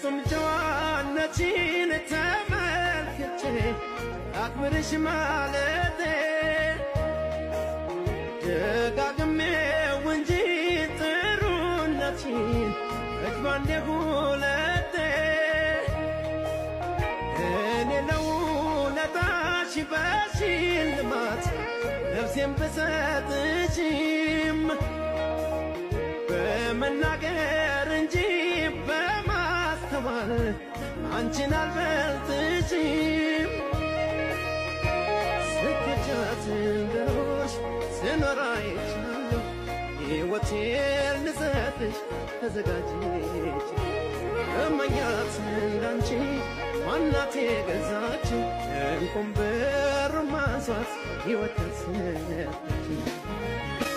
ፍጹም ጨዋነችን ተመልክቼ አክብርሽ ማለቴ ደጋግሜው እንጂ ጥሩነችን እጅ ባንዴ ሁለቴ እኔ ለውለታሽ በሽልማት ነፍሴን ብሰጥሽም በመናገር እንጂ በማስተዋል አንቺን አልበልጥሽም። ስኬቻት እንደኖርሽ ስኖር አይቻለሁ። ሕይወቴን ልሰጥሽ ተዘጋጅች እመኛት እንዳንቺ ማናት የገዛችው እንቁም ብር ማንሷት ሕይወት ያሰነችው